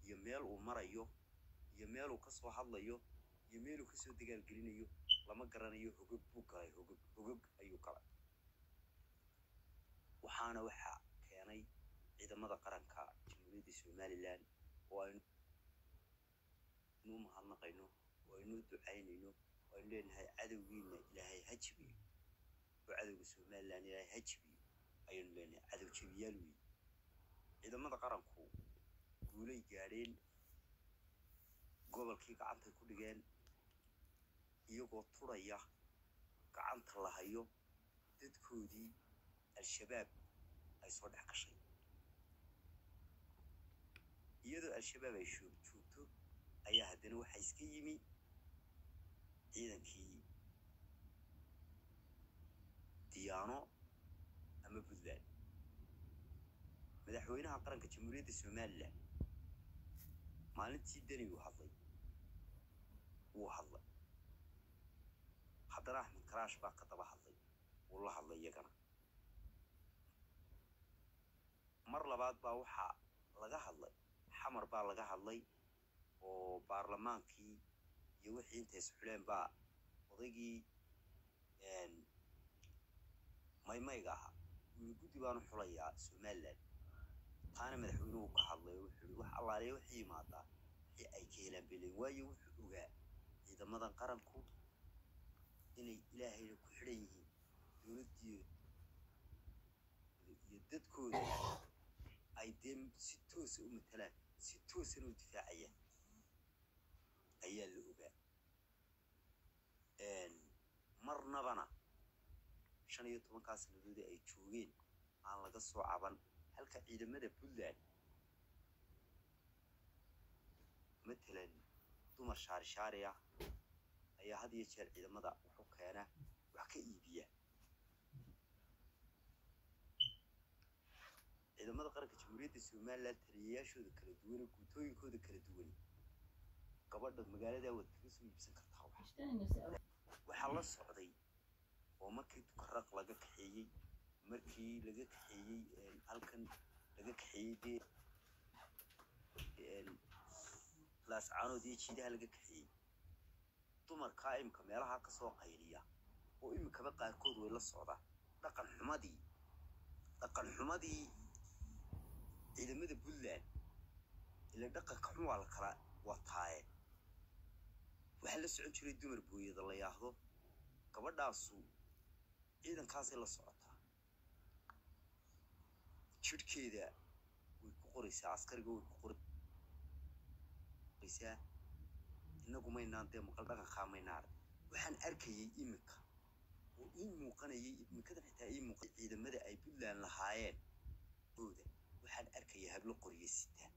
iyo meel uu marayo iyo meeluu kasoo hadlayo iyo meeluu kasoo dagaalgelinayo lama garanayo hogog buu galay hogog hogog ayuu galay waxaana waxaa keenay ciidamada qaranka jamhuuriyadda somalilan oo aynu u mahadnaqayno oo aynu u ducaynayno oo aynu leenahay cadowgiina ilaahay ha jibiyo oo cadowga somalilan ilaahay ha jibiyo ayaynu leenahay cadow jebiyaal weeye ciidamada qaranku guulay gaadheen gobolkii gacantay ku dhigeen iyagoo turaya gacanta la hayo dadkoodii al-shabaab ay soo dhex gashay iyadoo al-shabaab ay shoog joogto ayaa haddana waxaa iska yimi ciidankii diyaano ama puntland madaxweynaha qaranka jamhuuriyadda somalilan maalintii deni uu hadlay wuu hadlay haddana axmed karaash baa ka daba hadlay wuu la hadlay iyagana mar labaad baa waxaa laga hadlay xamar baa laga hadlay oo baarlamaankii iyo wixii intays xuleen baa odaygii maymayga ahaa wuli guddi baanu xulayaa somalilan taana madaxweynuhu ka hadlay oo wuxuu yihi wax allaaliya waxay yimaadaa wixii ay ka helaan belen waayo wuxuu ogaa ciidamadan qaranku inay ilaahayna ku xidhan yihiin dowladdiiyo iyo dadkooda ay dee si toosa u matalaan si toosana u difaacayaan ayaa la ogaa marnabana shan iyo tobankaa sanadoodii ay joogeen aan laga soo caban halka ciidamada puntland matalan dumar shaari shaari ah ayaa had iyo jeer ciidamada wuxu keena wax ka iibiya ciidamada qaranka jamhuuriyadda somalilan taliyayaashooda kala duwane guutooyinkooda kala duwane gabadha magaaladaa waad kaga soo iibsan kartaa waxaa la socday oo markii dukaraq laga kaxeeyey markii laga kaxeeyey halkan laga kaxeeyey dee laascaanood iyo jiidaha laga kaxeeyey dumarkaa imika meelaha kasoo qayliya oo imikaba qaarkood way la socdaan dhaqan xumadii dhaqan xumadii ciidamada puntland ila dhaqanka xun waa la kala wataaye waxaa la socon jiray dumar booyada la yaahdo gabadhaasu ciidankaasay la socotaa jidhkeeda way ku qoraysaa askariga way ku qoraysaa innagu maynaan dee maqal dhaqankaa maynaar waxaan arkayay iminka oo ii muuqanayay iminkadan xitaa ii muuqan ciidamada ay puntland lahaayeen ooda waxaan arkaya hablo qoryo sita